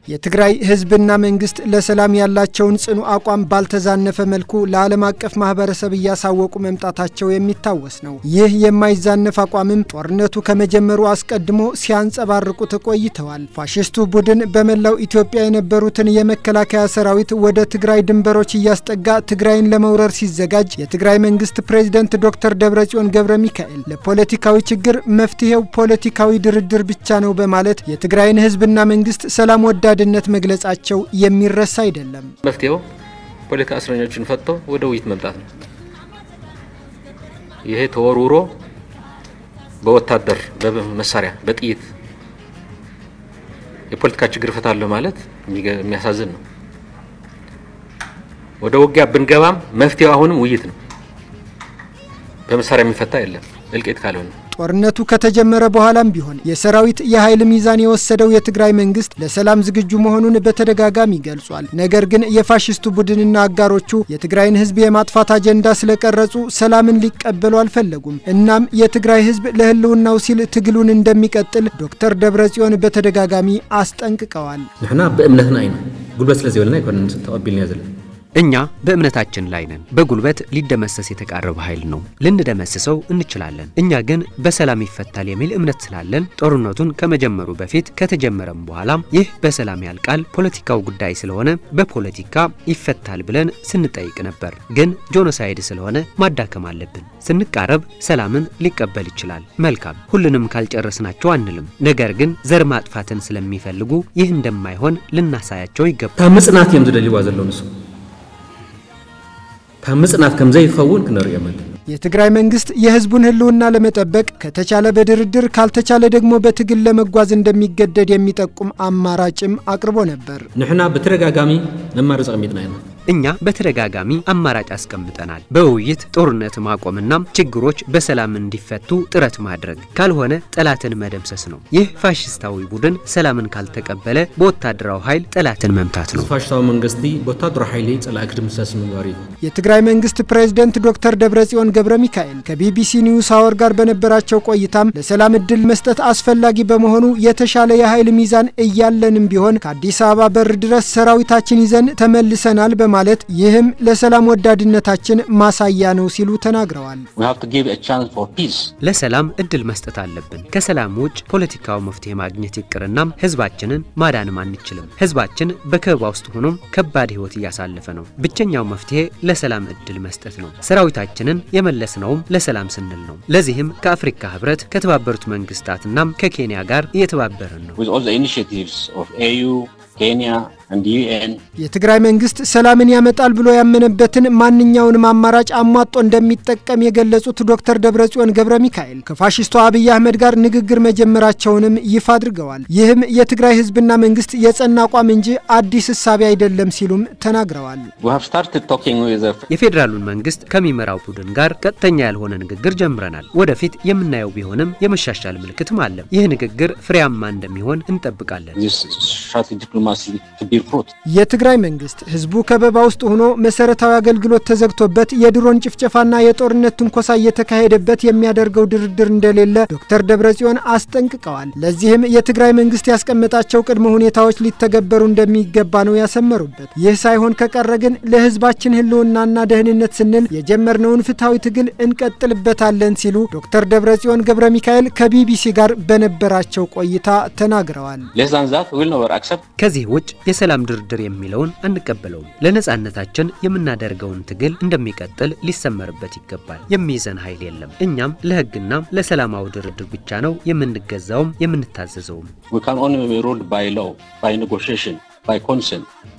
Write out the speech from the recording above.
የትግራይ ህዝብና መንግስት ለሰላም ያላቸውን ጽኑ አቋም ባልተዛነፈ መልኩ ለዓለም አቀፍ ማህበረሰብ እያሳወቁ መምጣታቸው የሚታወስ ነው። ይህ የማይዛነፍ አቋምም ጦርነቱ ከመጀመሩ አስቀድሞ ሲያንጸባርቁት ቆይተዋል። ፋሽስቱ ቡድን በመላው ኢትዮጵያ የነበሩትን የመከላከያ ሰራዊት ወደ ትግራይ ድንበሮች እያስጠጋ ትግራይን ለመውረር ሲዘጋጅ የትግራይ መንግስት ፕሬዝደንት ዶክተር ደብረጽዮን ገብረ ሚካኤል ለፖለቲካዊ ችግር መፍትሄው ፖለቲካዊ ድርድር ብቻ ነው በማለት የትግራይን ህዝብና መንግስት ሰላም ወዳድነት መግለጻቸው የሚረሳ አይደለም። መፍትሄው ፖለቲካ እስረኞችን ፈቶ ወደ ውይይት መምጣት ነው። ይሄ ተወርውሮ በወታደር በመሳሪያ በጥይት የፖለቲካ ችግር እፈታለሁ ማለት የሚያሳዝን ነው። ወደ ውጊያ ብንገባም መፍትሄው አሁንም ውይይት ነው። በመሳሪያ የሚፈታ የለም እልቂት ካልሆነ ጦርነቱ ከተጀመረ በኋላም ቢሆን የሰራዊት የኃይል ሚዛን የወሰደው የትግራይ መንግስት ለሰላም ዝግጁ መሆኑን በተደጋጋሚ ገልጿል። ነገር ግን የፋሽስቱ ቡድንና አጋሮቹ የትግራይን ህዝብ የማጥፋት አጀንዳ ስለቀረጹ ሰላምን ሊቀበሉ አልፈለጉም። እናም የትግራይ ህዝብ ለህልውናው ሲል ትግሉን እንደሚቀጥል ዶክተር ደብረጽዮን በተደጋጋሚ አስጠንቅቀዋል። ንሕና ብእምነትና ኢና ጉልበት ስለ ዘይበልና ይኮነን ተቀቢልና ዘለና እኛ በእምነታችን ላይ ነን። በጉልበት ሊደመሰስ የተቃረበ ኃይል ነው። ልንደመስሰው እንችላለን። እኛ ግን በሰላም ይፈታል የሚል እምነት ስላለን ጦርነቱን ከመጀመሩ በፊት ከተጀመረም በኋላም ይህ በሰላም ያልቃል፣ ፖለቲካው ጉዳይ ስለሆነ በፖለቲካ ይፈታል ብለን ስንጠይቅ ነበር። ግን ጆኖሳይድ ስለሆነ ማዳከም አለብን። ስንቃረብ ሰላምን ሊቀበል ይችላል። መልካም፣ ሁሉንም ካልጨረስናቸው አንልም። ነገር ግን ዘር ማጥፋትን ስለሚፈልጉ ይህ እንደማይሆን ልናሳያቸው ይገባል። ካብ ምጽናት እዮም ዝደልይዋ ዘለዉ ንሱ ካብ ምጽናት ከም ዘይኸውን ክንሪኦም ኣለና የትግራይ መንግስት የህዝቡን ህልውና ለመጠበቅ ከተቻለ በድርድር ካልተቻለ ደግሞ በትግል ለመጓዝ እንደሚገደድ የሚጠቁም አማራጭም አቅርቦ ነበር። ንሕና ብተደጋጋሚ መማረፂ ቀሚጥና ኢና እኛ በተደጋጋሚ አማራጭ አስቀምጠናል። በውይይት ጦርነት ማቆምና ችግሮች በሰላም እንዲፈቱ ጥረት ማድረግ፣ ካልሆነ ጠላትን መደምሰስ ነው። ይህ ፋሽስታዊ ቡድን ሰላምን ካልተቀበለ በወታደራዊ ኃይል ጠላትን መምታት ነው። ፋሽስታዊ መንግስቲ ብወታደራዊ ሓይሊ ጸላኢ ክድምሰስ ምግባር እዩ የትግራይ መንግስት ፕሬዝደንት ዶክተር ደብረጽዮን ገብረ ሚካኤል ከቢቢሲ ኒውስ አወር ጋር በነበራቸው ቆይታም ለሰላም እድል መስጠት አስፈላጊ በመሆኑ የተሻለ የኃይል ሚዛን እያለንም ቢሆን ከአዲስ አበባ በር ድረስ ሰራዊታችን ይዘን ተመልሰናል በማለት ይህም ለሰላም ወዳድነታችን ማሳያ ነው ሲሉ ተናግረዋል። ለሰላም እድል መስጠት አለብን። ከሰላም ውጭ ፖለቲካው መፍትሄ ማግኘት ይቅርና ህዝባችንን ማዳንም አንችልም። ህዝባችን በከበባ ውስጥ ሆኖም ከባድ ህይወት እያሳለፈ ነው። ብቸኛው መፍትሄ ለሰላም እድል መስጠት ነው። ሰራዊታችንን የመለስነውም ለሰላም ስንል ነው። ለዚህም ከአፍሪካ ህብረት፣ ከተባበሩት መንግስታትና ከኬንያ ጋር እየተባበርን ነው። የትግራይ መንግስት ሰላምን ያመጣል ብሎ ያመነበትን ማንኛውንም አማራጭ አሟጦ እንደሚጠቀም የገለጹት ዶክተር ደብረጽዮን ገብረ ሚካኤል ከፋሽስቱ አብይ አህመድ ጋር ንግግር መጀመራቸውንም ይፋ አድርገዋል። ይህም የትግራይ ህዝብና መንግስት የጸና አቋም እንጂ አዲስ እሳቤ አይደለም ሲሉም ተናግረዋል። የፌዴራሉን መንግስት ከሚመራው ቡድን ጋር ቀጥተኛ ያልሆነ ንግግር ጀምረናል። ወደፊት የምናየው ቢሆንም የመሻሻል ምልክትም አለ። ይህ ንግግር ፍሬያማ እንደሚሆን እንጠብቃለን። የትግራይ መንግስት ህዝቡ ከበባ ውስጥ ሆኖ መሰረታዊ አገልግሎት ተዘግቶበት የድሮን ጭፍጨፋና የጦርነት ትንኮሳ እየተካሄደበት የሚያደርገው ድርድር እንደሌለ ዶክተር ደብረጽዮን አስጠንቅቀዋል። ለዚህም የትግራይ መንግስት ያስቀመጣቸው ቅድመ ሁኔታዎች ሊተገበሩ እንደሚገባ ነው ያሰመሩበት። ይህ ሳይሆን ከቀረ ግን ለህዝባችን ህልውናና ደህንነት ስንል የጀመርነውን ፍትሐዊ ትግል እንቀጥልበታለን ሲሉ ዶክተር ደብረጽዮን ገብረ ሚካኤል ከቢቢሲ ጋር በነበራቸው ቆይታ ተናግረዋል። ከዚህ ውጭ የሰላም ድርድር የሚለውን አንቀበለውም። ለነጻነታችን የምናደርገውን ትግል እንደሚቀጥል ሊሰመርበት ይገባል። የሚይዘን ኃይል የለም። እኛም ለህግና ለሰላማዊ ድርድር ብቻ ነው የምንገዛውም የምንታዘዘውም።